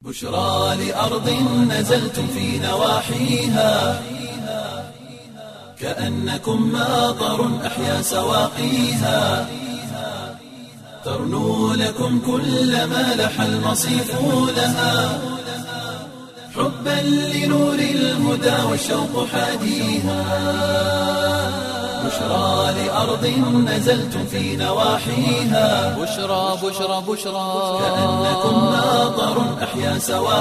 بشرى لأرض نزلتم في نواحيها كأنكم ماطر أحيا سواقيها ترنو لكم كل ما لح المصيف لها حبا لنور الهدى والشوق حاديها بشرى لأرض نزلتم في نواحيها بشرى بشرى بشرى كأنكم ماطر أحيا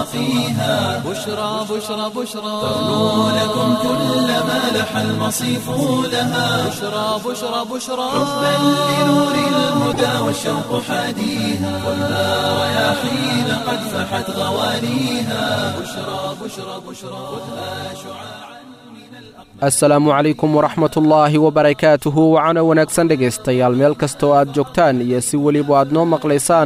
سواقيها بشرى بشرى بشرى ترنو لكم كل ما لح المصيف لها بشرى بشرى بشرى حبا لنور الهدى والشوق حاديها والنار رياحين قد فحت غوانيها بشرى بشرى بشرى خذها شعاعا assalaamu calaykum waraxmatullaahi wabarakaatuhu wacana wanaagsan dhegaystayaal meel kastoo aad joogtaan iyo si weliba aad noo maqlaysaan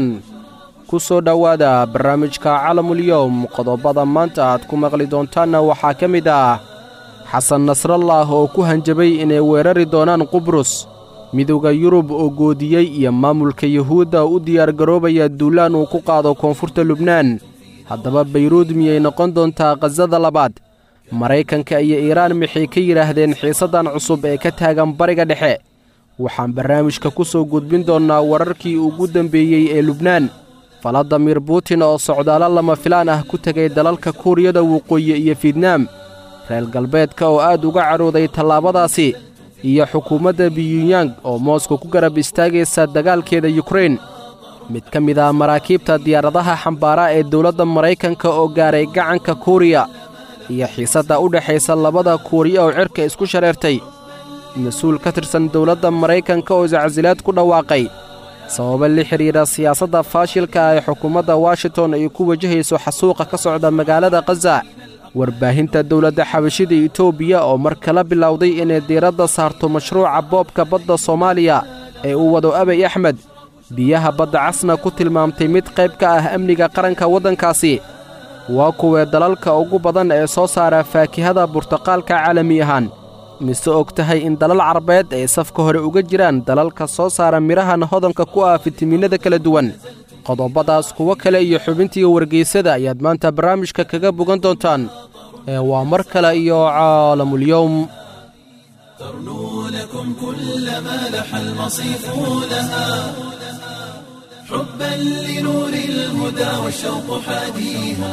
ku soo dhowaada barnaamijka calamulyowm qodobada maanta aad ku maqli doontaanna waxaa ka mid ah xasan nasrallah oo ku hanjabay inay weerari doonaan qubrus midowda yurub oo goodiyey iyo maamulka yuhuudda u diyaargaroobaya duulaan uu ku qaado koonfurta lubnaan haddaba bayruud miyay noqon doontaa khasada labaad maraykanka iyo iiraan maxay ka yidhaahdeen xiisaddan cusub ee ka taagan bariga dhexe waxaan barnaamijka ku soo gudbin doonnaa wararkii ugu dembeeyey ee lubnaan faladimir buutin oo socdaallo lama filaan ah ku tegay dalalka kuuriyada waqooyi iyo fietnaam reer galbeedka oo aad uga cadhooday tallaabadaasi iyo xukuumadda biyunyang oo mooska ku garab istaagaysa dagaalkeeda yukrain mid ka mid ah maraakiibta diyaaradaha xambaara ee dowladda maraykanka oo gaaray gacanka kuuriya iyo xiisadda u dhexaysa labada kuuriya oo cirka isku shareertay mas-uul ka tirsan dowladda maraykanka oo iscasilaad ku dhawaaqay sababa la xidhiidha siyaasadda faashilka ah ee xukuumadda washington ay ku wajahayso xasuuqa ka socda magaalada khaza warbaahinta dowladda xabashida etoobiya oo mar kala bilowday inay diiradda saarto mashruuca boobka badda soomaaliya ee uu wado abay axmed biyaha badda casna ku tilmaamtay mid qayb ka ah amniga qaranka waddankaasi waa kuwee dalalka ugu badan ee soo saara faakihada burtuqaalka caalami ahaan mise og tahay in dalal carabeed ay safka hore uga jiraan dalalka soo saara midhahan hodanka ku ah fitamiinada kala duwan qodobadaas kuwo kale iyo xubintii wargeysada ayaad maanta barnaamijka kaga bogan doontaan ee waa mar kale iyo caalamulyowm ترنو لكم كل ما لح المصيف لها حبا لنور الهدى والشوق حاديها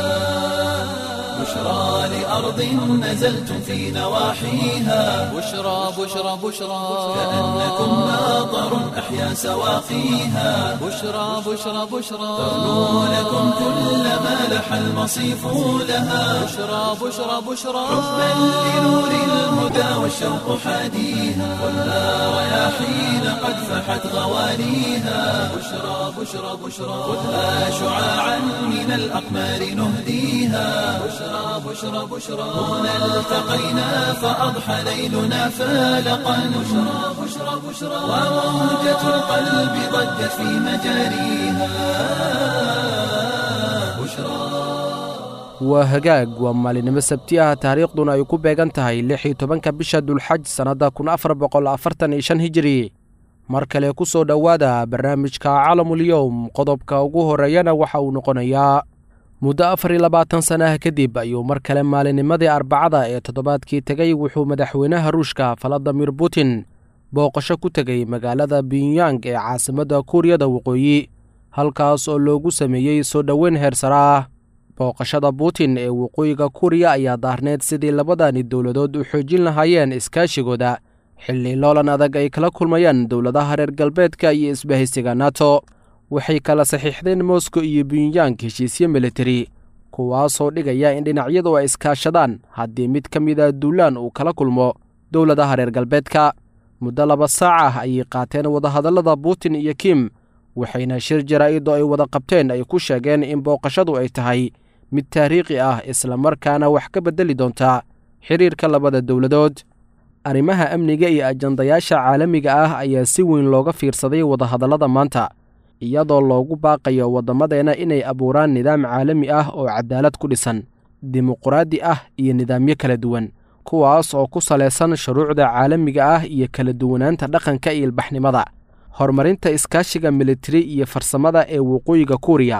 بشرى لأرض نزلتم في نواحيها بشرى بشرى بشرى كأنكم ماطر أحيا سواقيها بشرى بشرى بشرى ترنو لكم كل ما لح المصيف لها بشرى بشرى بشرى حبا لنور الهدى والشوق حاديها والنار رياحين قد فحت غوانيها بشرى بشرى بشرى خذها شعاعا من الأقمار نهديها بشرى بشرى بشرى هنا التقينا فأضحى ليلنا فالقا بشرى بشرى بشرى وموجة القلب ضجت في مجاريها بشرى waa hagaag waa maalinimo sabti ah taariikhduna ay ku beegan tahay lix iyo tobanka bisha dulxaj sannadda kun afar boqol afartan iyo shan hijiri mar kale ku soo dhowaada barnaamijka calamulyowm qodobka ugu horreeyana waxa uu noqonayaa muddo afar iyo labaatan sannaha kadib ayuu mar kale maalinimadii arbacada ee toddobaadkii tegay wuxuu madaxweynaha ruushka faladimir putin booqasho ku tegay magaalada binyang ee caasimadda kuuriyada waqooyi halkaas oo loogu sameeyey soo dhoweyn heersara ah booqashada putin ee waqooyiga kuuriya ayaa daarneed sidii labadani dowladood u xoojin lahaayeen iskaashigooda xilli loolan adag ay kala kulmayaan dowladaha reer galbeedka iyo isbahaysiga nato waxay kala saxiixdeen moscow iyo bunyang heshiisyo militari kuwaasoo dhigaya in dhinacyadu ay iskaashadaan haddii mid ka mid a duulaan uu kala kulmo dowladaha reer galbeedka muddo laba saac ah ayay qaateen wadahadallada putin iyo kim waxayna shir jaraa'id oo ay wada qabteen ay ku sheegeen in booqashadu ay tahay mid taariikhi ah islamarkaana wax ka beddeli doonta xiriirka labada dowladood arrimaha amniga iyo ajandayaasha caalamiga ah ayaa si weyn looga fiirsaday wadahadallada maanta iyadoo loogu baaqayo waddamadeenna inay abuuraan nidaam caalami ah oo cadaalad ku dhisan dimuquraadi ah iyo nidaamyo kala duwan kuwaas oo ku salaysan shuruucda caalamiga ah iyo kala duwanaanta dhaqanka iyo ilbaxnimada horumarinta iskaashiga militari iyo farsamada ee waqooyiga kuuriya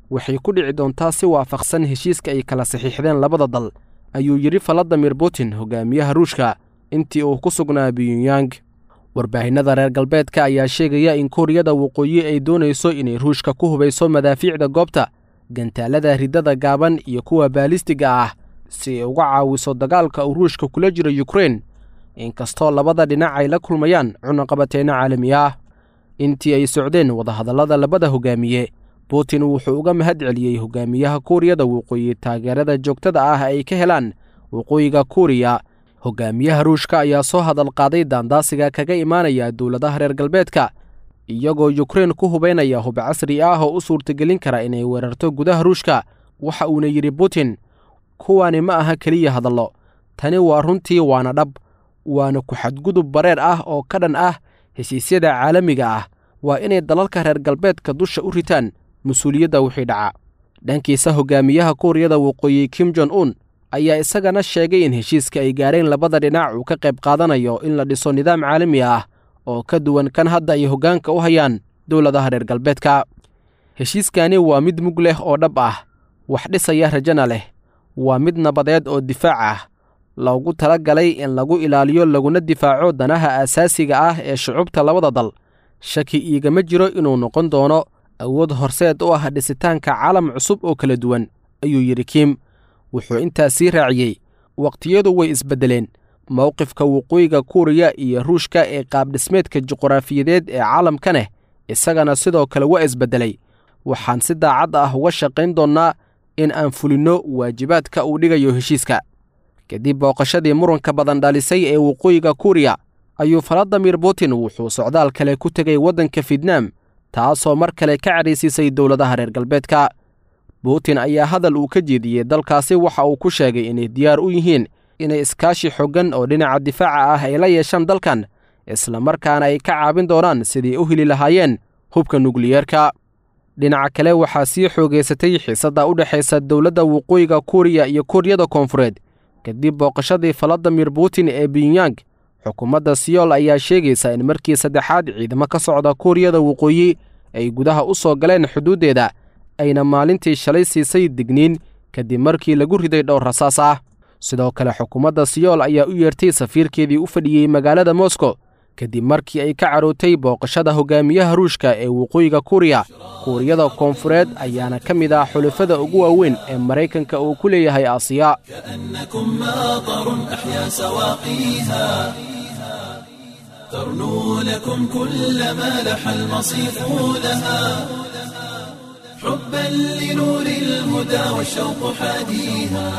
waxay ku dhici doontaa si waafaqsan heshiiska ay kala saxiixdeen labada dal ayuu yidhi valadimir putin hogaamiyaha ruushka intii uu ku sugnaa biyunyang warbaahinnada reer galbeedka ayaa sheegaya in kuuriyada waqooyi ay doonayso inay ruushka ku hubayso madaafiicda goobta gantaalada riddada gaaban iyo kuwa baalistiga ah si ay uga caawiso dagaalka uu ruushka kula jiro yukrein inkastoo labada dhinac ay la kulmayaan cunaqabateenno caalami ah intii ay socdeen wadahadallada labada hogaamiye putin wuxuu uga mahad celiyey hogaamiyaha kuuriyada waqooyi taageerada joogtada ah ay ka helaan waqooyiga kuuriya hogaamiyaha ruushka ayaa soo hadal qaaday daandaasiga kaga imaanaya dowladaha reer galbeedka iyagoo yukrein ku hubaynaya hub casri ah oo u suurtagelin kara inay weerarto gudaha ruushka waxa uuna yidhi putin kuwani ma aha keliya hadallo tani waa runtii waana dhab waana ku xadgudub bareer ah oo ka dhan ah heshiisyada caalamiga ah waa inay dalalka reer galbeedka dusha u ritaan mas-uuliyadda wixii dhaca dhankiisa hogaamiyaha kuuriyada waqooyi kim jon un ayaa isagana sheegay in heshiiska ay gaareen labada dhinac uu ka qayb qaadanayo in la dhiso nidaam caalami ah oo ka duwan kan hadda ay hoggaanka u hayaan dowladaha reer galbeedka heshiiskani waa mid mug leh oo dhab ah wax dhisaya rajana leh waa mid nabadeed oo difaac ah loogu tala galay in lagu ilaaliyo laguna difaaco danaha aasaasiga ah ee shucubta labada dal shaki iigama jiro inuu noqon doono awood horseed u ah dhisitaanka caalam cusub oo kala duwan ayuu yidhi kim wuxuu intaas sii raaciyey wakhtiyadu way isbeddeleen mowqifka waqooyiga kuuriya iyo ruushka ee qaabdhismeedka juquraafiyadeed ee caalamka neh isagana sidoo kale waa isbeddelay waxaan si daacad ah uga shaqayn doonnaa in aan fulinno waajibaadka uu dhigayo heshiiska kadib booqashadii muranka badan dhalisay ee waqooyiga kuuriya ayuu valadimir putin wuxuu socdaal kale ku tegay waddanka fietnaam taasoo mar kale ka cadhaysiisay dowladaha reer galbeedka putin ayaa hadal uu ka jeediyey dalkaasi waxa uu ku sheegay inay diyaar u yihiin inay iskaashi xoggan oo dhinaca difaaca ah ay la yeeshaan dalkan isla markaana ay ka caabin doonaan sidii u heli lahaayeen hubka nukliyeerka dhinaca kale waxaa sii xoogaysatay xiisadda u dhexaysa dowladda waqooyiga kuuriya iyo kuuriyada koonfureed kadib booqashadii valadimir putin ee binyang xukuumadda siyool ayaa sheegaysa in markii saddexaad ciidamo ka socda kuuriyada waqooyi ay gudaha u soo galeen xuduuddeeda ayna maalintii shalay siisay digniin kadib markii lagu riday dhowr rasaas ah sidoo kale xukuumadda siyool ayaa u yeertay safiirkeedii u fadhiyey magaalada moskow kadib markii ay ka carootay booqashada hogaamiyaha ruushka ee waqooyiga kuuriya kuuriyada koonfureed ayaana ka mid ah xulafada ugu waaweyn ee maraykanka uu ku leeyahay aasiya كأنكم ماطر أحيا سواقيها ترنو لكم كل ما لح المصيف لها حبا لنور الهدى والشوق حاديها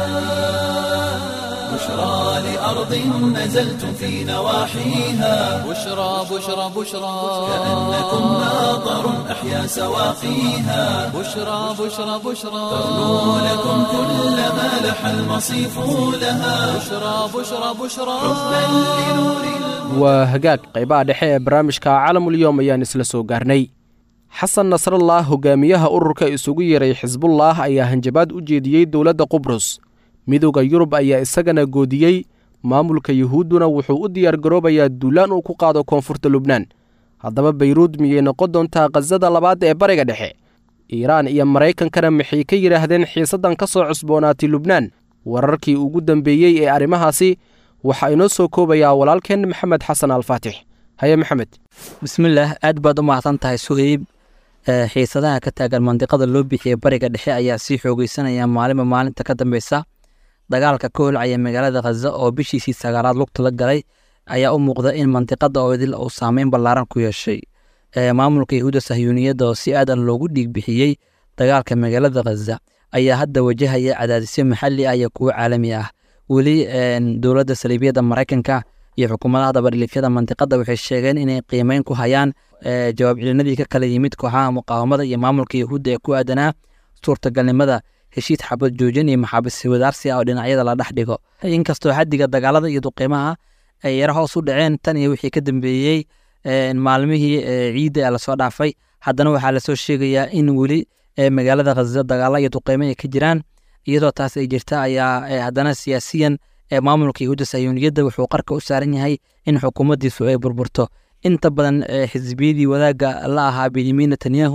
بشرى لأرض نزلتم في نواحيها بشرى بشرى بشرى كأنكم ماطر أحيا سواقيها بشرى بشرى بشرى ترنو لكم كل ما لح المصيف لها بشرى بشرى بشرى حبا لنور waa hagaag qaybaha dhexe ee barnaamijka caalamulyoom ayaan isla soo gaarnay xasan nasrallah hogaamiyaha ururka isugu yeeray xisbullah ayaa hanjabaad u jeediyey dowladda qubrus midowda yurub ayaa isagana goodiyey maamulka yuhuudduna wuxuu u diyaargaroobayaa duulaan uu ku qaado koonfurta lubnaan haddaba bayruud miyay noqon doontaa khasada labaad ee bariga dhexe iiraan iyo maraykankana maxay ka yidhaahdeen xiisaddan ka soo cusboonaatay lubnaan wararkii ugu dambeeyey ee arrimahaasi waxaa inoo soo koobayaa walaalkeen maxamed xasan alfaatix haye maxamed bismillaah aad baad u mahadsan tahay suheyb xiisadaha ka taagan mandiqada loo bixiyey bariga dhexe ayaa sii xoogeysanaya maalinba maalinta ka dambeysa dagaalka ka holcaya magaalada khaza oo bishiisii sagaalaad lugta la galay ayaa u muuqda in mandiqada oo idil uu saameyn ballaaran ku yeeshay maamulka yahuudda sahyuuniyadda oo si aadan loogu dhiig bixiyey dagaalka magaalada khaza ayaa hadda wajahaya cadaadisyo maxalli ah iyo kuwo caalami ah weli dowladda saliibiyadda maraykanka iyo xukuumadaha dabadhilifyada mandiqada waxay sheegeen inay qiimeyn ku hayaan jawaab celinadii ka kala yimid kooxaha muqaawamada iyo maamulka yahuudda ee ku aadanaa suurtagalnimada heshiid xabad joojin iyo maxaabis wadaarsi ah oo dhinacyada la dhex dhigo inkastoo xaddiga dagaalada iyo duqiimaha ay yaro hoos u dhaceen tan iyo wixii ka dambeeyey maalmihii ciidda ee lasoo dhaafay haddana waxaa lasoo sheegayaa in weli magaalada khaza dagaalo iyo duqiimo ay ka jiraan iyadoo taas ay jirta ayaa haddana siyaasiyan maamulka yahuudda sayuuniyadda wuxuu qarka u saaran yahay in xukuumaddiisu ay burburto inta badan xisbiyadii wadaagga la ahaa benyamin netanyahu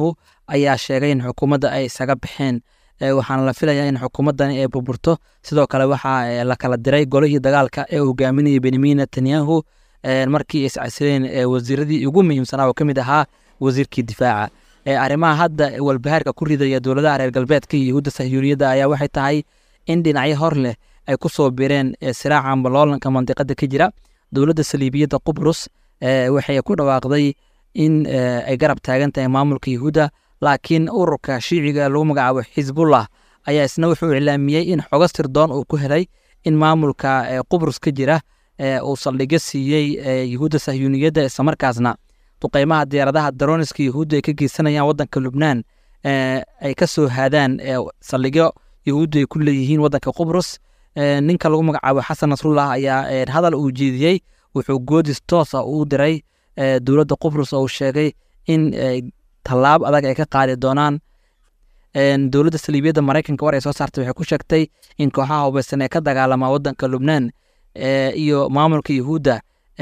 ayaa sheegay in xukuumadda ay isaga baxeen waxaana la filayaa in xukuumaddani ay burburto sidoo kale waxaa la kala diray golihii dagaalka ee hogaaminayay benyamin netanyahu markii ay iscasileen wasiiradii ugu muhiimsanaa oo ka mid ahaa wasiirkii difaaca arrimaha hadda walbahaarka ku ridaya dowladaha reer galbeedka iyo yahuudda sahyuuniyadda ayaa waxay tahay in dhinacyo hor leh ay ku soo bireen siraaca amba loolanka mandiqada ka jira dowladda saliibiyadda qubrus waxay ku dhawaaqday in ay garab taagan tahay maamulka yahuudda laakiin ururka shiiciga lagu magacaabo xisbullah ayaa isna wuxuu iclaamiyey in xogo sirdoon uu ku helay in maamulka qubrus ka jira uu saldhigyo siiyey yahuudda sahyuuniyadda islamarkaasna duqeymaha diyaaradaha daroniska yahuudda ay ka geysanayaan waddanka lubnaan ay ka soo haadaan saldhigyo yahuudda ay ku leeyihiin waddanka qubrus ninka lagu magacaabo xasan nasrullah ayaa hadal uu jeediyey wuxuu goodis toosa uu diray dowladda qubrus oo uu sheegay in tallaab adag ay ka qaadi doonaan dowladda saliibiyadda maraykanka war ay soo saartay waxay ku sheegtay in kooxaha hubeysan ee ka dagaalamaa waddanka lubnaan iyo maamulka yahuudda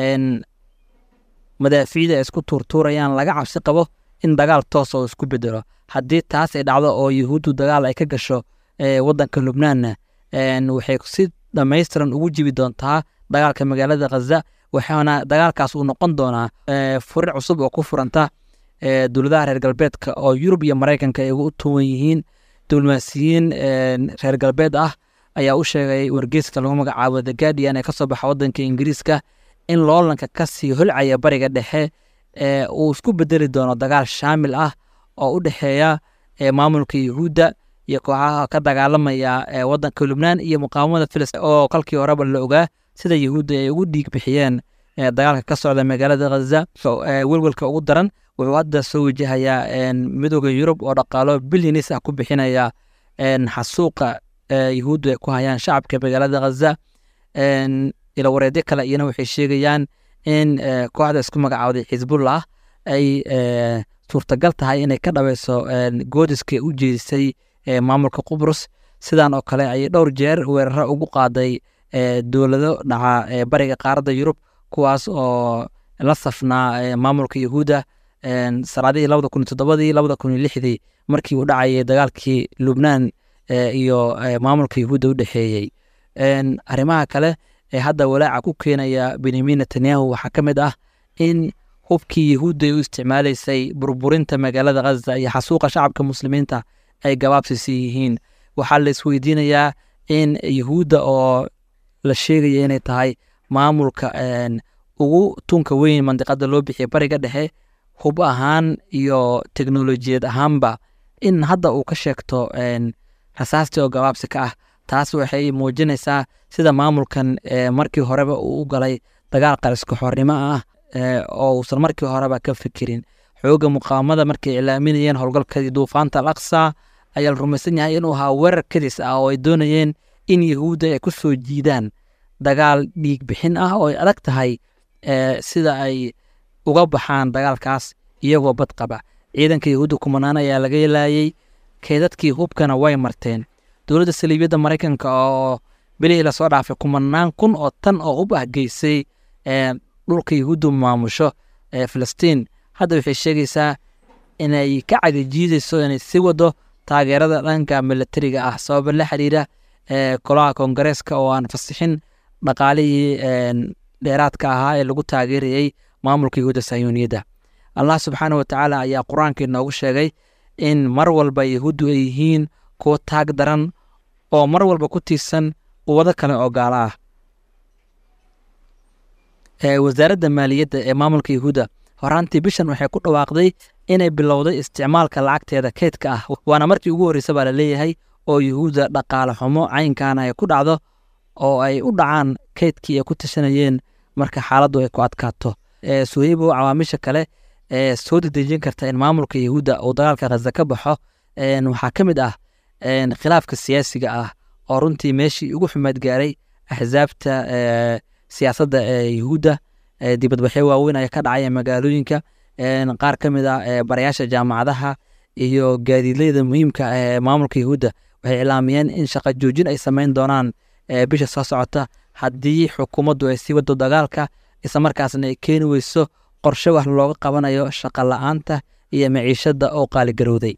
madaafiicda ay isku tuurtuurayaan laga cabsi qabo in dagaal toos oo isku bedelo haddii taas ay dhacdo oo yahuuddu dagaal ay ka gasho waddanka lubnaanna waxay si dhammaystiran ugu jibi doontaa dagaalka magaalada khaza waxaana dagaalkaas uu noqon doonaa furir cusub oo ku furanta dowladaha reer galbeedka oo yurub iyo maraykanka ay ugu tuwan yihiin diblomaasiyiin reer galbeed ah ayaa u sheegay wargeyska lagu magacaabo the guardian ee kasoo baxa waddanka ingiriiska in loolanka kasii holcaya bariga dhexe uu isku bedeli doono dagaal shaamil ah oo u dhexeeya maamulka yahuudda iyo kooxaha ka dagaalamaya waddanka lubnaan iyo muqaawamada filistiin oo kolkii horeba la ogaa sida yahuudda ay ugu dhiig bixiyeen dagaalka ka socda magaalada khaza welwelka ugu daran wuxuu hadda soo wajahayaa midooda yurub oo dhaqaalo bilyanis ah ku bixinaya xasuuqa yahuuddu ay ku hayaan shacabka magaalada khaza ilawareedyo kale iyana waxay sheegayaan in kooxda isku magacaawday xisbullah ay suurtagal tahay inay ka dhaweyso goodiska u jeedisay maamulka qubrus sidan oo kale ayay dhowr jeer weeraro ugu qaaday dowlado dhaca bariga qaaradda yurub kuwaas oo la safnaa maamulka yahuudda sanaadihii labada kun iyo toddobadii labada kun iyo lixdii markii uu dhacayay dagaalkii lubnaan iyo maamulka yahuudda u dhexeeyey arrimaha kale ee hadda walaaca ku keenaya benyamin netanyahu waxaa ka mid ah in hubkii yahuudda ay u isticmaalaysay burburinta magaalada khaza iyo xasuuqa shacabka muslimiinta ay gabaabsisi yihiin waxaa la isweydiinayaa in yahuudda oo la sheegaya inay tahay maamulka ugu tunka weyn mandiqada loo bixiya bariga dhexe hub ahaan iyo teknolojiyad ahaanba in hadda uu ka sheegto rasaastii oo gabaabsi ka ah taas waxay muujinaysaa sida maamulkan markii horeba uu u galay dagaal qariska xornimo ah oo uusan markii horeba ka fikirin xooga muqaawamada markay iclaaminayeen howlgalkadii duufaanta al aqsa ayaa la rumaysan yahay inuu ahaa weerar kadis ah oo ay doonayeen in yahuudda ay ku soo jiidaan dagaal dhiig bixin ah oo ay adag tahay sida ay uga baxaan dagaalkaas iyagoo bad qaba ciidanka yahuudda kumanaan ayaa laga laayey keedadkii hubkana way marteen dowladda saliibiyadda maraykanka oo bilihii lasoo dhaafay kumanaan kun oo tan oo hub ah geysay dhulka yahuuddu maamusho ee filistiin hadda waxay sheegaysaa inay ka cagajiidayso inay sii wado taageerada dhanka milatariga ah sababa la xiriira golaha koongareeska oo aan fasixin dhaqaalihii dheeraadka ahaa ee lagu taageerayey maamulka yahuudda sayuuniyadda allah subxaana wa tacaala ayaa qur-aanka inoogu sheegay in mar walba yahuuddu ay yihiin kuwo taag daran oo mar walba ku tiirsan quwado kale oo gaalo ah wasaaradda maaliyadda ee maamulka yahuudda horaantii bishan waxay ku dhawaaqday inay bilowday isticmaalka lacagteeda keydka ah waana markii ugu horreysa baa la leeyahay oo yahuudda dhaqaale xumo caynkaana ay ku dhacdo oo ay u dhacaan keydkii ay ku tashanayeen marka xaaladdu ay ku adkaato suheybo cawaamisha kale ee soo dedejin karta in maamulka yahuudda uu dagaalka khaza ka baxo waxaa ka mid ah khilaafka siyaasiga ah oo runtii meeshii ugu xumaad gaaray axsaabta siyaasadda ee yahuudda dibadbaxyo waaweyn ayaa ka dhacaya magaalooyinka qaar ka mid ah barayaasha jaamacadaha iyo gaadiidleyda muhiimka ee maamulka yahuudda waxay iclaamiyeen in shaqa joojin ay sameyn doonaan bisha soo socota haddii xukuumaddu ay sii wado dagaalka islamarkaasna ay keeni weyso qorshe wax looga qabanayo shaqa la-aanta iyo maciishadda oo qaaligarowday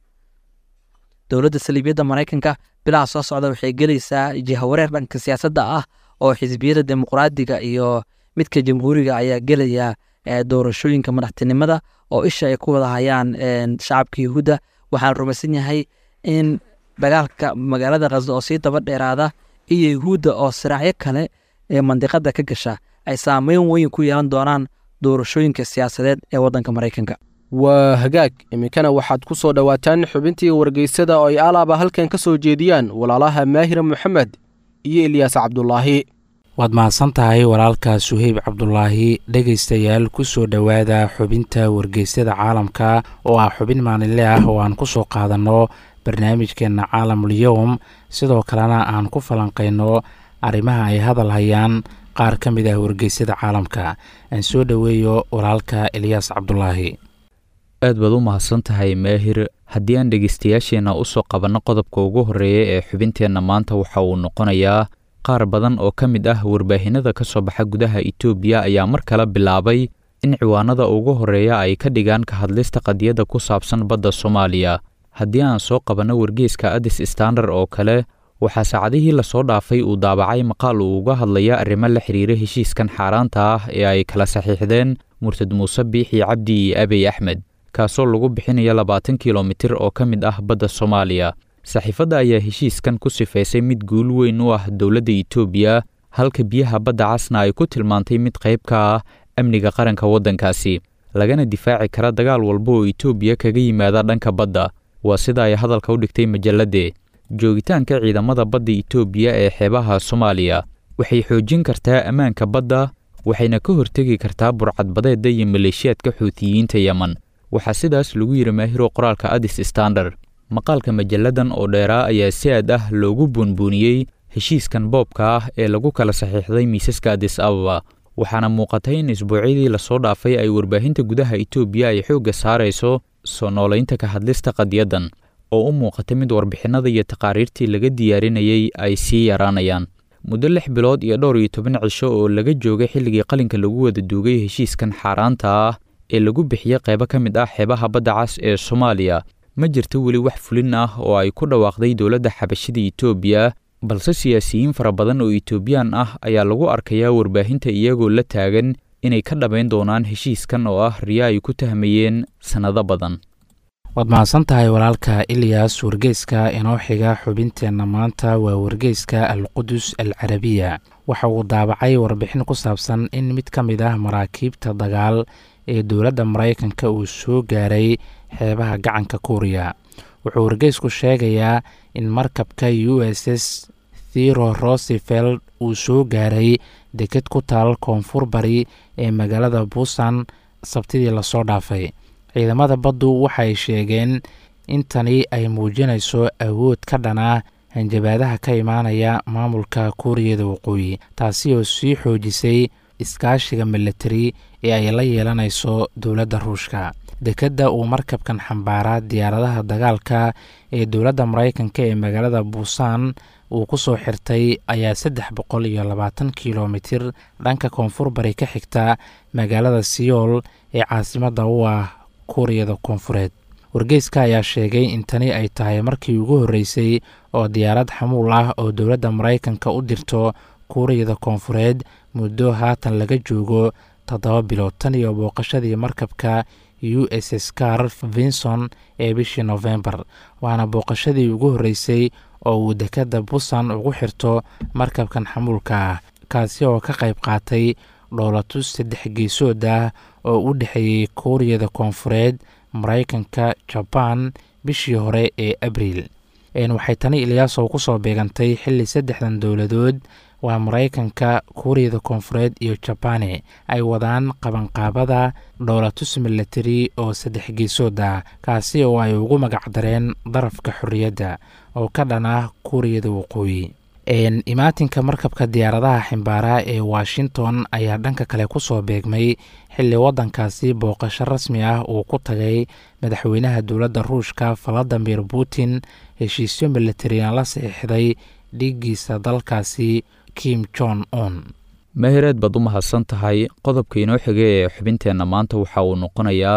dowladda saliibiyadda maraykanka bilaha soo socda waxay gelaysaa jihawareer dhanka siyaasadda ah oo xisbiyada dimuqraadiga iyo midka jamhuuriga ayaa gelaya doorashooyinka madaxtinimada oo isha ay ku wada hayaan shacabka yuhuudda waxaan rumaysan yahay in dagaalka magaalada khazo oo sii daba dheeraada iyo yuhuudda oo siraacyo kale ee mandiqada ka gasha ay saameyn weyn ku yeelan doonaan doorashooyinka siyaasadeed ee waddanka maraykanka waa hagaag iminkana waxaad ku soo dhowaataan xubintii wargeysada oo ay alaaba halkan ka soo jeediyaan walaalaha maahira moxamed iyo ilyaas cabdulaahi waad mahadsan tahay walaalka suheyb cabdulaahi dhegaystayaal ku soo dhowaada xubinta wargeysyada caalamka oo ah xubin maalinle ah oo aan ku soo qaadanno barnaamijkeenna caalamul-yowm sidoo kalena aan ku falanqayno arrimaha ay hadal hayaan qaar ka mid ah wargeysyada caalamka aan soo dhoweeyo walaalka ilyaas cabdulaahi aad baad u mahadsan tahay maahir haddii aan dhegeystayaasheenna u soo qabanno qodobka ugu horreeya ee xubinteenna maanta waxa uu noqonayaa qaar badan oo ka mid ah warbaahinada ka soo baxa gudaha itoobiya ayaa mar kale bilaabay in ciwaanada ugu horreeya ay ka dhigaan ka hadlista qadiyadda ku saabsan badda soomaaliya haddii aan soo qabanno wargeeska adis standard oo kale waxaa saacadihii lasoo dhaafay uu daabacay maqaal uu uga hadlaya arrimo la xiriira heshiiskan xaaraanta ah ee ay kala saxiixdeen murtad muuse biixi cabdi iyo abiy axmed kaasoo lagu bixinayo labaatan kilomitir oo ka mid ah badda soomaaliya saxiifadda ayaa heshiiskan ku sifaysay mid guul weyn u ah dowladda itoobiya halka biyaha badda casna ay ku tilmaantay mid qayb ka ah amniga qaranka waddankaasi lagana difaaci kara dagaal walba oo itoobiya kaga yimaada dhanka badda waa sida ay hadalka u dhigtay majalladde joogitaanka ciidamada badda itoobiya ee xeebaha soomaaliya waxay xoojin kartaa ammaanka badda waxayna ka hortegi kartaa burcadbadeedda iyo maleeshiyaadka xuutiyiinta yemen waxaa sidaas lagu yidhi maahiro qoraalka adis standard maqaalka majalladan oo dheeraa ayaa si aad ah loogu buunbuuniyey heshiiskan boobka ah ee lagu kala saxiixday miisaska adis ababa waxaana muuqatay in isbuucyadii lasoo dhaafay ay warbaahinta gudaha itoobiya ay xoogga saarayso soo noolaynta ka hadlista qadiyaddan oo u muuqata mid warbixinada iyo taqaariirtii laga diyaarinayay ay sii yaraanayaan muddo lix bilood iyo dhowr iyo toban cisho oo laga joogay xilligii qalinka lagu wada duugay heshiiskan xaaraanta ah ee lagu bixiyey qaybo ka mid ah xeebaha badda cas ee soomaaliya ma jirto weli wax fulin ah oo ay ku dhawaaqday dowladda xabashida itoobiya balse siyaasiyiin fara badan oo itoobiyaan ah ayaa lagu arkayaa warbaahinta iyagoo la taagan inay ka dhammayn doonaan heshiiskan oo ah riya ay ku tahmayeen sannado badan waad mahadsan tahay walaalka ilyas wargeyska inoo xiga xubinteenna maanta waa wargeyska alqudus al carabiya waxa uu daabacay warbixin ku saabsan in mid ka mid ah maraakiibta dagaal ee dowladda maraykanka uu soo gaaray xeebaha gacanka kuuriya wuxuu wargeysku sheegayaa in markabka u s s thero roseveld uu soo gaaray deked ku taal koonfur bari ee magaalada buusan sabtidii lasoo dhaafay ciidamada baddu waxay sheegeen in tani ay muujinayso awood ka dhanaa hanjabaadaha ka imaanaya maamulka kuuriyada waqooyi taasi oo sii xoojisay iskaashiga milatari ee ay la yeelanayso dowladda ruushka dekedda uu markabkan xambaaraa diyaaradaha dagaalka ee dowladda maraykanka ee magaalada buusan uu ku soo xirtay ayaa saddex boqol iyo labaatan kilomitir dhanka koonfur bari ka xigta magaalada siyool ee caasimadda u ah kuuriyada koonfureed wargeyska ayaa sheegay in tani ay tahay markii ugu horreysay oo diyaarad xamuul ah oo dowladda maraykanka u dirto kuuriyada koonfureed muddo haatan laga joogo toddoba bilood tan iyo booqashadii markabka u s s car vinson ee bishii nofembar waana booqashadii ugu horreysay oo uu dekadda busan ugu xirto markabkan xamuulka ah kaasi oo ka qayb qaatay dhoolatus saddex geesood ah oo u dhexeeyey kuuriyada koonfureed maraykanka jabaan bishii hore ee abriil waxay tani ilyaasow ku soo beegantay xilli saddexdan dowladood waa maraykanka kuuriyada koonfureed iyo jabane ay wadaan qabanqaabada dhoolatus milatari oo saddex geesood ah kaasi oo ay ugu magacdareen darafka xorriyadda oo ka dhan ah kuuriyada waqooyi imaatinka markabka diyaaradaha ximbaara ee washington ayaa dhanka kale ku soo beegmay xilli waddankaasi booqasho rasmi ah uu ku tagay madaxweynaha dowladda ruushka valadimir putin heshiisyo milatariyan la saxiixday dhiiggiisa dalkaasi kim jon un mahireed baad u mahadsan tahay qodobka inoo xigay ee xubinteenna maanta waxa uu noqonayaa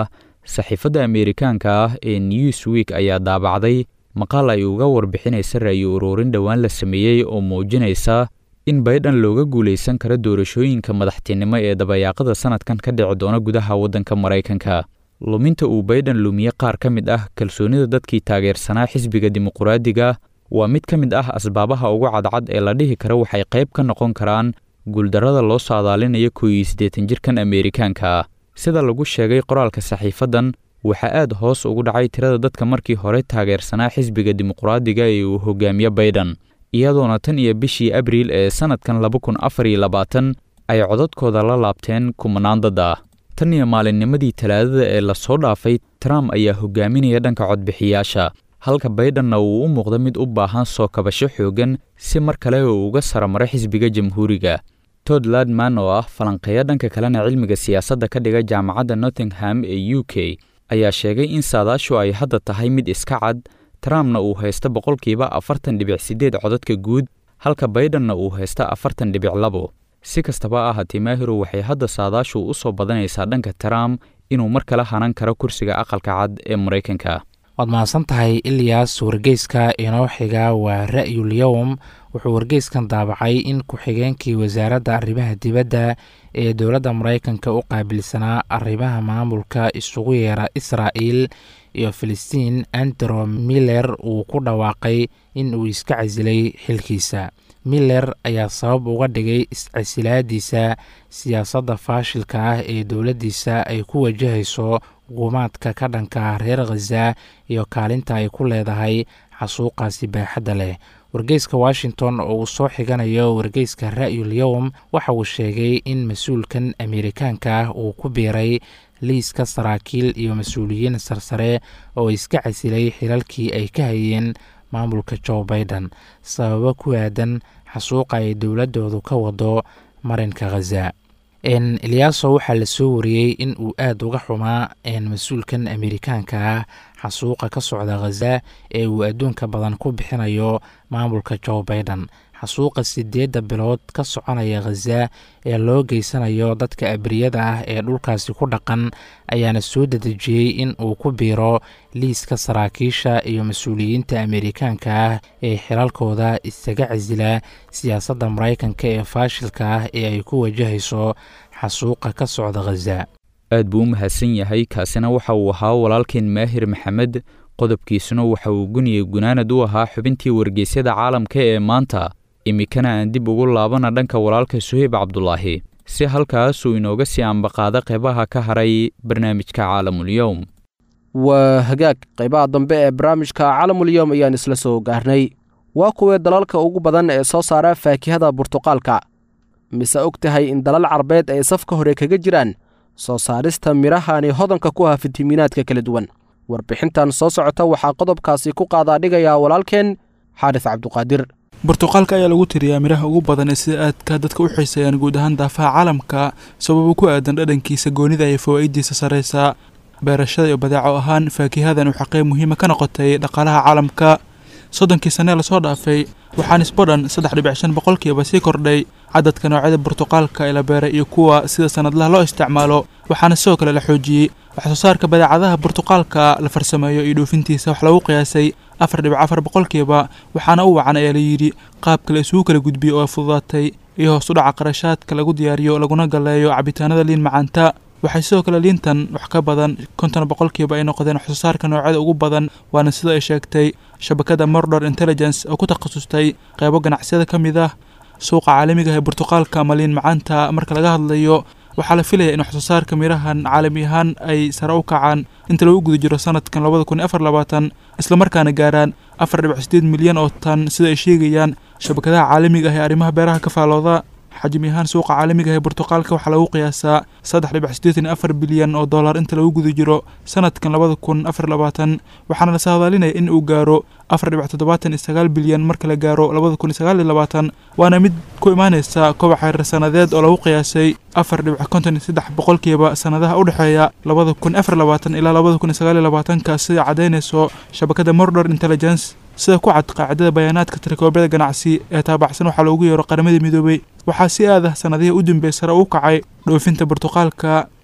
saxiifadda ameerikaanka ah ee newsweek ayaa daabacday maqaal ay uga warbixinaysa ra'yi uruurin dhowaan la sameeyey oo muujinaysa in baydhan looga guulaysan karo doorashooyinka madaxtinimo ee dabayaaqada sanadkan ka dhici doona gudaha waddanka maraykanka luminta uu baydhan lumiye qaar ka mid ah kalsoonida dadkii taageersanaa xisbiga dimuquraadiga waa mid ka mid ah asbaabaha ugu cadcad ee la dhihi karo waxay qayb ka noqon karaan guuldarrada loo saadaalinayo koo iyo siddeetan jirkan ameerikaanka ah sida lagu sheegay qoraalka saxiifaddan waxaa aad hoos ugu dhacay tirada dadka markii hore taageersanaa xisbiga dimuquraadiga ee uu hogaamiye baydhan iyadoona tan iyo bishii abriil ee sannadkan laba kun afar iyo labaatan ay codadkooda la laabteen kumanaan dad ah tan iyo maalinnimadii talaadada ee lasoo dhaafay trump ayaa hogaaminaya dhanka codbixiyaasha halka baydhanna uu u muuqda mid u baahan soo kabasho xooggan si mar kale uu uga saramaro xisbiga jamhuuriga tod ladman oo ah falanqeeya dhanka kalena cilmiga siyaasadda ka dhiga jaamacadda nottingham ee u k ayaa sheegay in saadaashu ay hadda tahay mid iska cad trumpna uu haysta boqolkiiba afartan dhibic siddeed codadka guud halka baydhanna uu haysta afartan dhibic labo si kastaba ahaatee maahiru waxay hadda saadaashu u soo badanaysaa dhanka trump inuu mar kale hanan karo kursiga aqalka cad ee maraykanka waad mahadsan tahay ilyas wargeyska inoo xiga waa ra'yul yowm wuxuu wargeyskan daabacay in ku-xigeenkii wasaaradda arrimaha dibadda ee dowladda maraykanka u qaabilsanaa arrimaha maamulka isugu yeera israa'il iyo filistiin andro miller uu ku dhawaaqay in uu iska casilay xilkiisa miller ayaa sabab uga dhigay iscasilaadiisa siyaasadda faashilka ah ee dowladdiisa ay ku wajahayso gumaadka ka dhanka reer khaza iyo kaalinta ay ku leedahay xasuuqaasi baaxadda leh wargeyska washington oo uu soo xiganayo wargeyska ra'yul yowm waxa uu sheegay in mas-uulkan ameerikaanka ah uu ku biiray liiska saraakiil iyo mas-uuliyiin sarsare oo iska casilay xilalkii ay ka hayeen maamulka joe baiden sababo ku aadan xasuuqa ay dowladdoodu ka wado marinka khaza eliyaaso waxaa la soo wariyey in uu aada uga xumaa mas-uulkan ameerikaanka ah xasuuqa ka socda khaza ee uu adduunka badan ku bixinayo maamulka joe baiden xasuuqa sideedda bilood ka soconaya khaza ee loo geysanayo dadka abriyada ah ee dhulkaasi ku dhaqan ayaana soo dedejiyey in uu ku biiro liiska saraakiisha iyo mas-uuliyiinta ameerikaanka ah ee xilalkooda isaga casila siyaasadda maraykanka ee faashilka ah ee ay ku wajahayso xasuuqa ka socda khaza aad buu u mahadsan yahay kaasina waxa uu ahaa walaalkeen maahir maxamed qodobkiisuna waxa uu guniye gunaanad u ahaa xubintii wargeysyada caalamka ee maanta iminkana aan dib ugu laabana dhanka walaalka suheyb cabdulaahi si halkaasuu inooga sii ambaqaada qeybaha ka haray barnaamijka caalamulyowm waa hagaag qaybaha dambe ee barnaamijka calamulyowm ayaan isla soo gaarnay waa kuwee dalalka ugu badan ee soo saara faakihada burtuqaalka mise og tahay in dalal carbeed ay safka hore kaga jiraan soo saarista midhahani hodanka ku ah fitamiinaadka kala duwan warbixintan soo socota waxaa qodobkaasi ku qaadaa dhigayaa walaalkeen xaaris cabduqaadir burtuqaalka ayaa lagu tiriyaa midhaha ugu badan ee sida aadka dadka u xiiseeyaan guud ahaan daafaha caalamka sababo ku aadan dhadhankiisa goonida iyo fawaa'idiisa sarraysa beerashada iyo badeeco ahaan faakihadan waxaa qayb muhiima ka noqotay dhaqaalaha caalamka soddonkii sannee lasoo dhaafay waxaa nisbodhan saddex dhibic shan boqolkiiba sii kordhay cadadka noocyada burtuqaalka ee la beeray iyo kuwa sida sannadlaha loo isticmaalo waxaana sidoo kale la xoojiyey waxsoo saarka badeecadaha burtuqaalka la farsameeyo iyo dhoofintiisa wax lagu qiyaasay afar dhibic afar boqolkiiba waxaana u wacan ayaa layidhi qaabka la isugu kala gudbiyo oo fududaatay iyo hoos u dhaca qarashaadka lagu diyaariyo laguna galeeyo cabitaanada liin macaanta waxay sidoo kale liintan wax ka badan konton boqolkiiba ay noqdeen waxsoo saarka noocyada ugu badan waana sida ay sheegtay shabakada mordor intelligence oo ku takhasustay qeybo ganacsiyada ka mid ah suuqa caalamiga ee burtuqaalka ama liin macaanta marka laga hadlayo waxaa la filaya in waxsoo saarka mirahan caalami ahaan ay sare u kacaan inta lagu guda jiro sanadkan labada kun iyo afar labaatan islamarkaana gaaraan afar dhibic sideed milyan oo tan sida ay sheegayaan shabakadaha caalamiga ah ee arrimaha beeraha ka faalooda xajmi ahaan suuqa caalamiga ee burtuqaalka waxaa lagu qiyaasaa saddex dhibic siddeetan iyo afar bilyan oo dollar inta lagu guda jiro sanadkan labada kun afar labaatan waxaana la saadaalinaya in uu gaaro afar dhibic toddobaatan iyo sagaal bilyan marka la gaaro labada kun iyo sagaal iyo labaatan waana mid ku imaaneysa kobac xeerar sanadeed oo lagu qiyaasay afar dhibic konton iyo saddex boqolkiiba sanadaha u dhexeeya labada kun afar labaatan ilaa labada kun iyo sagaal iyo labaatanka sida caddaynayso shabakada mordor intelligence sida ku cad qaacidada bayaanaadka tirakoobada ganacsi ee taabacsan waxaa loogu yeero qaramada midoobay waxaa si aad ah sanadihii u dambeey sare u kacay dhoofinta burtuqaalka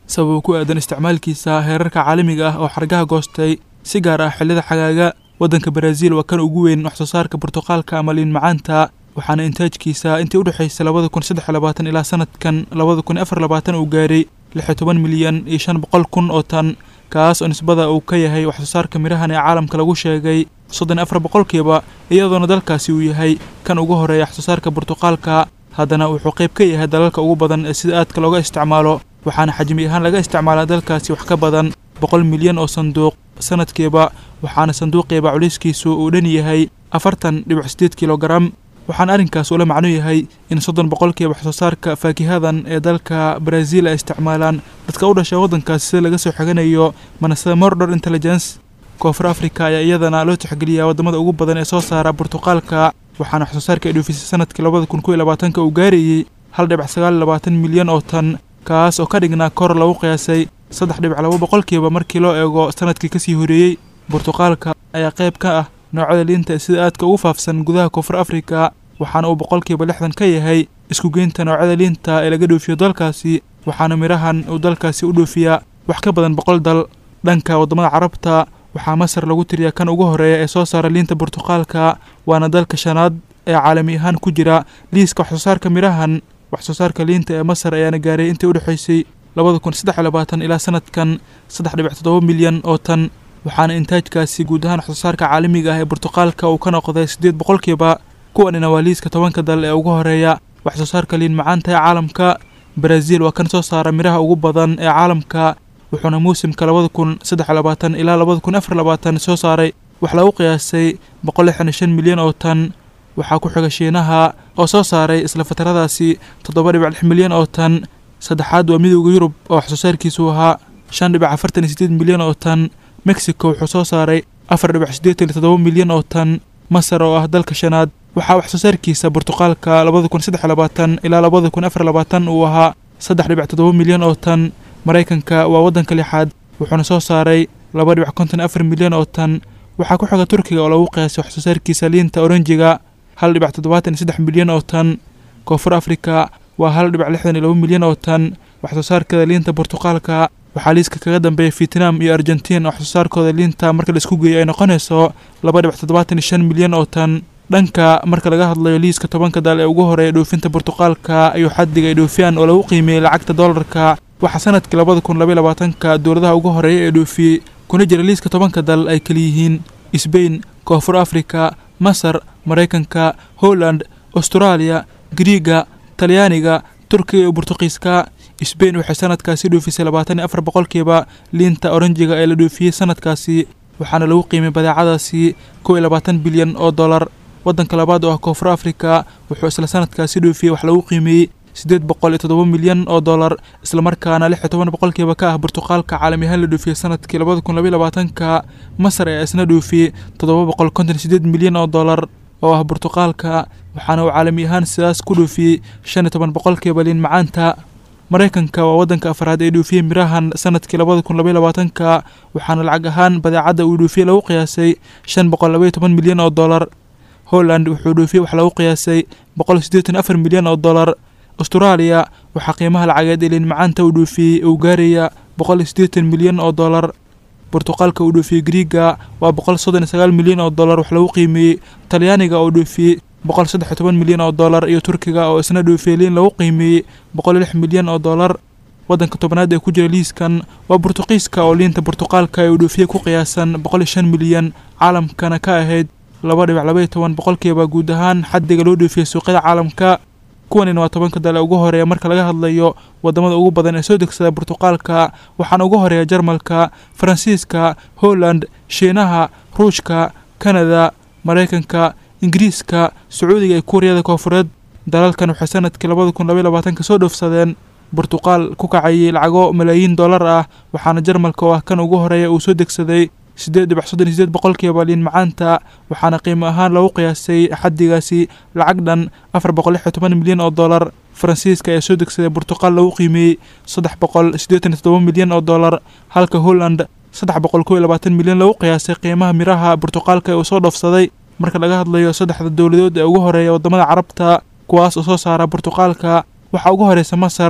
sababo ku aadan isticmaalkiisa heerarka caalamiga ah oo xargaha goostay si gaar ah xilliyada xagaaga waddanka baraaziil waa kan ugu weyn wax soo saarka burtuqaalka ama liin macaanta waxaana intaajkiisa intii u dhexaysay labada kun saddex iyo labaatan ilaa sanadkan labada kun afar labaatan uu gaaray lix iyo toban milyan iyo shan boqol kun oo tan kaas oo nisbada uu ka yahay wax soo saarka mirahan ee caalamka lagu sheegay soddon iyo afar boqolkiiba iyadoona dalkaasi uu yahay kan ugu horeeya wax soo saarka burtuqaalka haddana wuxuu qayb ka yahay dalalka ugu badan ee sida aadka looga isticmaalo waxaana xajmi ahaan laga isticmaalaa dalkaasi wax ka badan boqol milyan oo sanduuq sanadkiiba waxaana sanduuqiiba culayskiisu uu dhan yahay afartan dhibic sideed kilogaram waxaana arrinkaas ula macno yahay in soddon boqolkiiba wax soo saarka faakihadan ee dalka baraaziil ay isticmaalaan dadka u dhashay waddankaasi sida laga soo xiganayo manasada mordor intelligence koonfur africa ayaa iyadana loo tixgeliyaa waddamada ugu badan ee soo saara burtuqaalka waxaana wax soo saarka ay dhoofisay sanadkii labada kun kow iyo labaatanka uu gaarayey hal dhibic sagaal iyo labaatan milyan oo tan kaas oo ka dhignaa kor lagu qiyaasay saddex dhibic laba boqolkiiba markii loo eego sanadkii kasii horeeyey burtuqaalka ayaa qayb ka ah noocyada liinta ee sida aadka ugu faafsan gudaha koonfur afrika waxaana uu boqolkiiba lixdan ka yahay isku geynta noocyada liinta ee laga dhoofiyo dalkaasi waxaana midhahan uu dalkaasi u dhoofiyaa wax ka badan boqol dal dhanka waddamada carabta waxaa masar lagu tiriyaa kan ugu horeeya ee soo saara liinta burtuqaalka waana dalka shanaad ee caalami ahaan ku jira liiska wax soo saarka midhahan wax soo saarka liinta ee masar ayaana gaaray intii u dhexaysay labada kun saddex iyo labaatan ilaa sanadkan saddex dhibic toddoba milyan oo tan waxaana intaajkaasi guud ahaan wax soo saarka caalamiga ah ee burtuqaalka uu ka noqday siddeed boqolkiiba kuwanina waa liiska tobanka dal ee ugu horeeya wax soo saarka liin macaanta ee caalamka baraaziil waa kan soo saara midhaha ugu badan ee caalamka wuxuuna muusimka labada kun saddex iyo labaatan ilaa labada kun afar labaatan soo saaray wax lagu qiyaasay boqol lixdan iyo shan milyan oo tan waxaa ku xiga shiinaha oo soo saaray isla fataradaasi toddoba dhibic lix milyan oo tan saddexaad waa midowda yurub oo wax soo saarkiisu ahaa shan dhibic afartan iyo sideed milyan oo tan mexico wuxuu soo saaray afar dhibic siddeetan iyo toddoba milyan oo tan masar oo ah dalka shanaad waxaa wax soo saarkiisa burtuqaalka labada kun saddex iyo labaatan ilaa labada kun afar labaatan uu ahaa saddex dhibic toddoba milyan oo tan maraykanka waa waddanka lixaad wuxuuna soo saaray laba dhibic konton afar milyan oo tan waxaa ku xiga turkiga oo lagu qiyaasay wax soo saarkiisa liinta oranjiga hal dhibic toddobaatan iyo saddex milyan oo tan koonfur afrika waa hal dhibic lixdan iyo laba milyan oo tan wax soo saarkeeda liinta burtuqaalka waxaa liiska kaga dambeeya vietnam iyo argentiin wax soo saarkooda liinta marka la isku geeyo ay noqonayso laba dhibic toddobaatan iyo shan milyan oo tan dhanka marka laga hadlayo liiska tobanka dal ee ugu horeeya dhoofinta burtuqaalka ayuu xaddiga ay dhoofiyaan oo lagu qiimeeyey lacagta doolarka waxaa sanadkii labada kun labaiy labaatanka dowladaha ugu horeeya ee dhoofiyey kuna jira liiska tobanka dal ay kaliyihiin sbain koonfur afrika masar maraykanka holland austraaliya griiga talyaaniga turkiga iyo burtuqiiska sbain waxay sanadkaasi dhoofisay labaatan iyo afar boqolkiiba liinta oranjiga ee la dhoofiyey sanadkaasi waxaana lagu qiimay badeecadaasi kow iyo labaatan bilyan oo dollar waddanka labaad oo ah koonfur afrika wuxuu isla sanadkaasi dhoofiyey wax lagu qiimeeyey siddeed boqol iyo toddoba milyan oo dollar islamarkaana lix iyo toban boqolkiiba ka ah burtuqaalka caalami ahaan la dhoofiyey sanadkii labada kun labaiy labaatanka masar ayaa isna dhoofiyey toddoba boqol konton iyo sideed milyan oo dollar oo ah burtuqaalka waxaana uu caalami ahaan sidaas ku dhoofiyey shan iyo toban boqolkiiba liin macaanta maraykanka waa waddanka afraad ee dhoofiyey mirahan sanadkii labada kun labaiy labaatanka waxaana lacag ahaan badeecadda uu dhoofiyey lagu qiyaasay shan boqol labaiyo toban milyan oo dollar holland wuxuu dhoofiyey wax lagu qiyaasay boqol siddeetan afar milyan oo dollar austraaliya waxaa qiimaha lacageed ee liin macaanta uu dhoofiyey uu gaaraya boqol iyo siddeetan milyan oo dollar burtuqaalka uu dhoofiyey griiga waa boqol soddon iyo sagaal milyan oo dollar wax lagu qiimeeyey talyaaniga oo dhoofiyey boqol saddex iyo toban milyan oo dollar iyo turkiga oo isna dhoofiyey liin lagu qiimeeyey boqol iyo lix milyan oo dollar waddanka tobanaad ee ku jira liiskan waa burtuqiiska oo liinta burtuqaalka ee uu dhoofiyey ku qiyaasan boqol iyo shan milyan caalamkana ka ahayd laba dhibic labaiyo toban boqolkiiba guud ahaan xaddiga loo dhoofiyey suuqyada caalamka kuwanina waa tobanka dal ee ugu horeeya marka laga hadlayo wadamada ugu badan ee soo degsada burtuqaalka waxaana ugu horeeya jarmalka faransiiska holland shiinaha ruushka kanada maraykanka ingiriiska sacuudiga iyo kuuriyada koonfureed dalalkan waxay sanadkii labada kun labaiy labaatanka soo dhoofsadeen burtuqaal ku kacayay lacago malaayiin dollar ah waxaana jarmalka oo ah kan ugu horeeya uu soo degsaday siddeed dhibic soddon iyo sideed boqolkiiba liin macaanta waxaana qiimo ahaan lagu qiyaasay xaddigaasi lacag dhan afar boqol lix iyo toban milyan oo dollar faransiiska ayaa soo degsaday burtuqaal lagu qiimeeyey saddex boqol siddeetan iyo toddoba milyan oo dollar halka holland saddex boqol kow iyo labaatan milyan lagu qiyaasay qiimaha miraha burtuqaalka ee uu soo dhoofsaday marka laga hadlayo saddexda dowladood ee ugu horeeya waddamada carabta kuwaas oo soo saara burtuqaalka waxaa ugu horeysa masar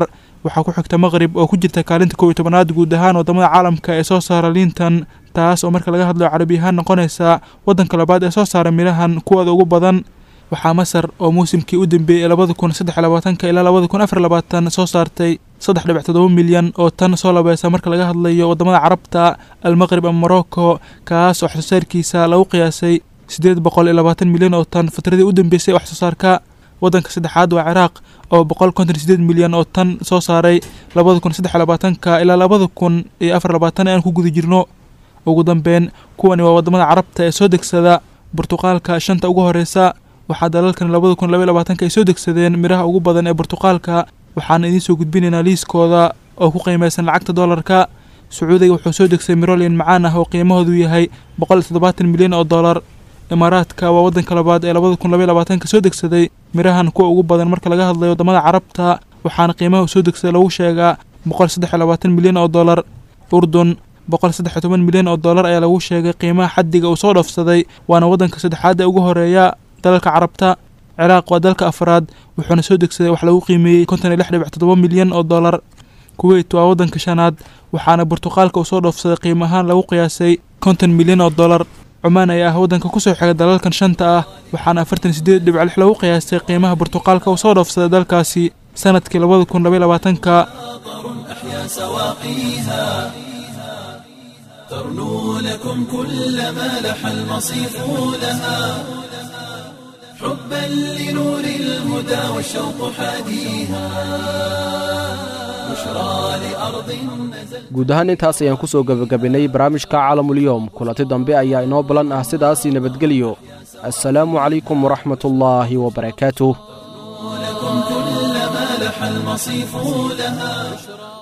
waxaa ku xigta maqrib oo ku jirta kaalinta kow iyo tobanaad guud ahaan wadamada caalamka ee soo saara liintan taas oo marka laga hadlayo carabi ahaan noqonaysa waddanka labaad ee soo saara mirahan kuwooda ugu badan waxaa masar oo muusimkii u dambeeyey ee labada kun saddex labaatanka ilaa labada kun afar labaatan soo saartay saddex dhibic toddoba milyan oo tan soo labeysa marka laga hadlayo wadamada carabta almaqrib ama morocco kaas oo waxsoosaarkiisa lagu qiyaasay siddeed boqol iyo labaatan milyan oo tan fatradii u dambeysay waxsoosaarka waddanka saddexaad waa ciraaq oo boqol konton sideed milyan oo tan soo saaray labada kun saddex labaatanka ilaa labada kun iyo afar labaatan aan ku guda jirno ugu dambeyn kuwani waa wadamada carabta ee soo degsada burtuqaalka shanta ugu horeysa waxaa dalalkan labada kun labaiy labaatanka ay soo degsadeen miraha ugu badan ee burtuqaalka waxaana idiin soo gudbinaynaa liiskooda oo ku qiimeysan lacagta doolarka sacuudiga wuxuu soo degsay mirolin macaan ah oo qiimahoodu yahay boqol iyo toddobaatan milyan oo dollar imaaraadka waa waddanka labaad ee labada kun labaiy labaatanka soo degsaday mirahan kuwa ugu badan marka laga hadlayo wadamada carabta waxaana qiimaha soo degsaday lagu sheegaa boqol saddex iyo labaatan milyan oo dollar urdun boqol saddex iyo toban milyan oo dollar ayaa lagu sheegay qiimaha xaddiga uu soo dhoofsaday waana waddanka saddexaad ee ugu horeeya dalalka carabta ciraaq waa dalka afraad wuxuuna soo degsaday wax lagu qiimeeyey konton iyo lix dhibic toddoba milyan oo dollar kuweyt waa waddanka shanaad waxaana burtuqaalka uu soo dhoofsaday qiimo ahaan lagu qiyaasay konton milyan oo dollar cumaan ayaa ah waddanka kusoo xigay dalalkan shanta ah waxaana afartan iyo sideed dhibic lix lagu qiyaastay qiimaha burtuqaalka uu soo dhoofsaday dalkaasi sanadkii labada kun labaiy labaatanka أحيا سواقيها ترنو لكم كل ما لح المصيف لها حبا لنور الهدى والشوق حاديها بشرى لأرض نزل guud ahaan intaas ayaan ku soo gebagabinnay barnaamijka caalamulyoom kulanti dambe ayaa inoo ballan ah sidaasii nabadgelyo assalaamu calaykum waraxmatullaahi wabarakaatuh لكم كل ما لح المصيف لها